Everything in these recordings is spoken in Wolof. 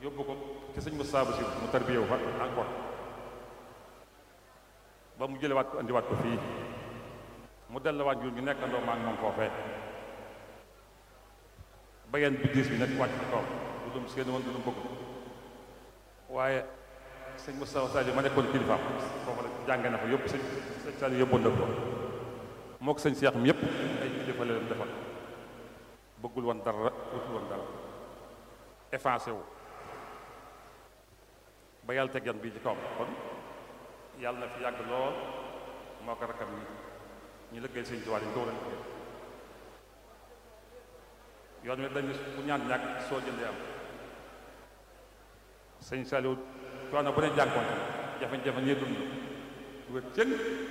yóbbu ko ci sëñ mu saabu si mu tarbiyewu fa encore ba mu jëlewaat ko indiwaat ko fii mu delluwaat jur ñu nekkandoo maa ngi moom foofee bayeen bi diis bi nag wàcc ci kaw du lum seen woon du lum bëgg waaye sëñ Moustapha Sadio ma nekkoon kilifaam foofu la jànge na fa yóbbu sëñ sëñ Sadio yóbboon na ko moo ko sëñ Seex mi yëpp ay kilifa la leen defal bëggul woon dara wutul woon dara effacé wu ba yàlla teg yan bii ci kawam kon yàlla na fi yàgg lool moo ko rakkam yi ñu lëggéey sëñ Tuubaa yi ñu ko war a liggéey yoon wi dañu bu ñaan ñàkk soo jëndee am sëñ Saliou coono bu ne jànkoon jafe-jafe ñee dund du wér cëng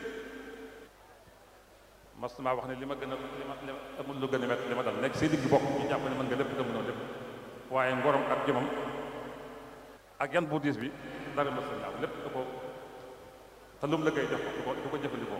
mas maa wax ne li ma gën a li ma amul lu gën a métti li ma dal nekk say digg bokk ñu jàpp ne mën nga lépp te mënoo lépp waaye ngorom ak jomam ak yan bu diis bi dara mës a ñaaw lépp da ko te lu mu la koy jox du ko du ko jëfandikoo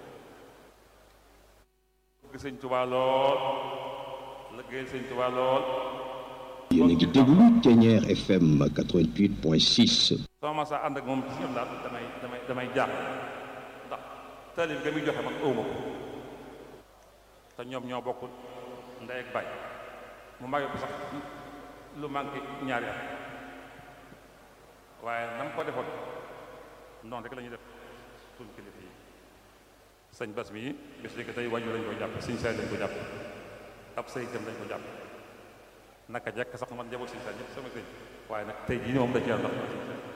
bëgg sëñ Tuubaa lool liggéeyal sëñ Tuubaa lool yéen a ngi déglu Thiéniere FM 88.6. soo ma saa ànd ak moom ci ñoom daal damay damay damay jaax ndax taalib ga muy joxe man ëwma ko te ñoom ñoo bokk ndey ak baay mu mage ko sax lu manqué ñaari at waaye na mu ko defoon noonu rek la ñuy def suñ kilifa yi sëñ bas mi bis léegi tey wàññi lañ ko jàpp sëñ saay lañ ko jàpp ab sëyitam lañ ko jàpp naka jekk sax man njaboot sëñ saay ñëpp sama sëñ waaye nag tey jii ni moom da ci yàlla ndax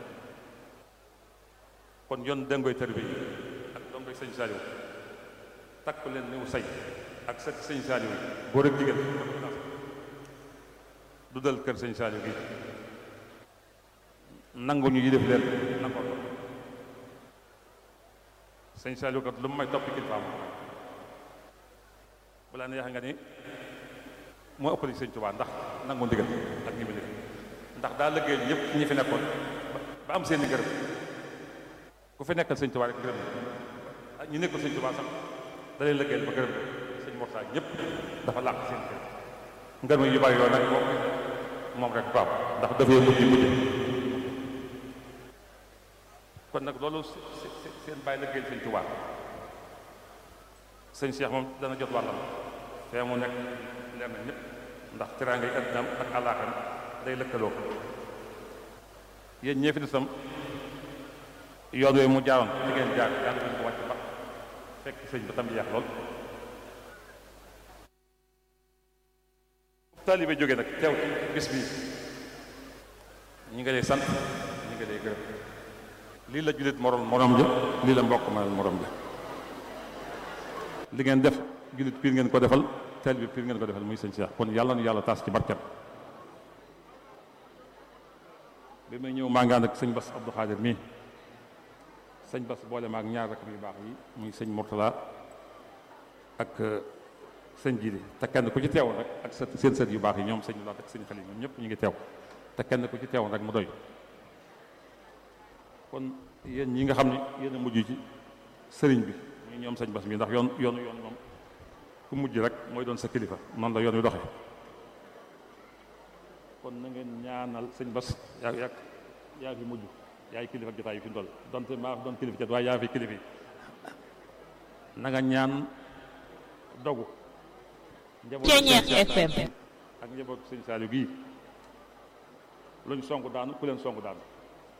kon yoon dengoy tër bi ak dongoy sëñ Saliou takk leen niw say ak sët sëñ Saliou yi góor ak jigéen du dal kër sëñ Saliou gi nangu ñu yi def leen nangoo ko sëñ Saliou kat lu mu may toppi kilifaam balaa neex nga ni moo ëppali sëñ Tuubaa ndax nangu ndigal ak ñi mu def ndax daa liggéey ñëpp ñi fi nekkoon ba am seen i gërëm ku fi nekkal sëñ Tuubaa rek gërëm ñi nekkul sëñ Tuubaa sax da leen liggéeyal ba gërëm sëñ Mortaal ñëpp dafa làq seen kër ngërëm yu bari yooyu nag moom moom rek baam ndax dafay mujj mujj kon nag loolu seen bàyyi liggéeyal sëñ Tuubaa sëñ Cheikh moom dana jot wàllam fee mu nekk leer na ñëpp ndax teraanga yi àddinaam ak àllaaxam day lëkkaloo yéen ñee fi desam yoon yooyu mu jaaroon di ngeen jaar yàlla ñu ko wàcc ba fekk sëñ ba tam yeex lool taalibe jógee nag teew ci bis bi ñi nga lay sant ñi nga lay gërëm lii la jullit morom morom ja lii la mbokk ma morom ja li ngeen def jullit piir ngeen ko defal taalibe piir ngeen ko defal muy sëñ Cheikh kon yàlla nu yàlla taas ci barkeem bi may ñëw maa ngi ànd ak sëñ Bass Abdou Khadir mii sëñ Bass boole ma ak ñaar rakk yu baax yi muy sëñ Mourtala ak sëñ Jili te kenn ku ci teewoon rek ak sa seen sët yu baax yi ñoom sëñ Laat ak sëñ Xalil ñoom ñëpp ñu ngi teew te kenn ku ci teewoon rek mu doy kon yéen ñi nga xam ne yéen a mujj ci sëriñ bi ñu ñoom sëñ Bass mi ndax yoon yoonu yoon moom ku mujj rek mooy doon sa kilifa noonu la yoon wi doxee kon na ngeen ñaanal sëñ Bass yaa yaa yaa fi mujj yaay kilifa jotaay yi fi ndol donte maa doon kilifa jot waaye yaa fi kilifa yi na nga ñaan dogu Thiéniere FM ak njaboot sëñ Saliou gii luñ songu daanu ku leen songu daanu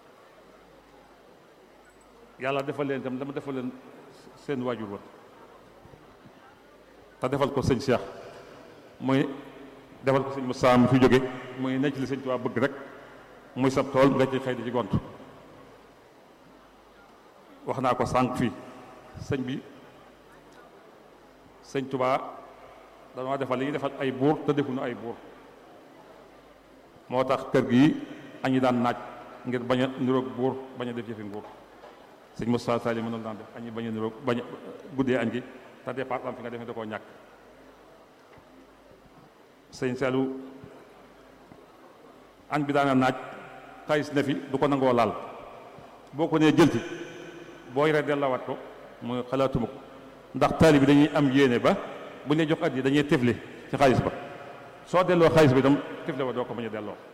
yàlla defal leen itam dama defal leen seen waajur wa te defal ko sëñ Cheikh mooy defal ko sëñ Moussa mu fi jóge muy necc li sëñ Tuubaa bëgg rek muy sab tool nga ci xëy di ci gont wax naa ko sànq fii sëñ bi sëñ Tuubaa danoo defal li ñuy defal ay buur te defuñu ay buur moo tax kër gi añi daan naaj ngir bañ a niroog buur bañ a def yëfi nguur sëñ Moussa Sali mënul daan def añi bañ a niroog bañ a guddee añ gi te départ am fi nga defee da koo ñàkk sëñ Saliou añ bi daana naaj xaalis ne fi du ko nangoo laal boo ko nee jëlti boo yoree dellawaat ko muy xalaatuma ko ndax taali bi dañuy am yéene ba bu ñu lay jox at yi dañuy tefli ci xaalis ba soo delloo xaalis bi itam tefle ba doo ko bañ a delloo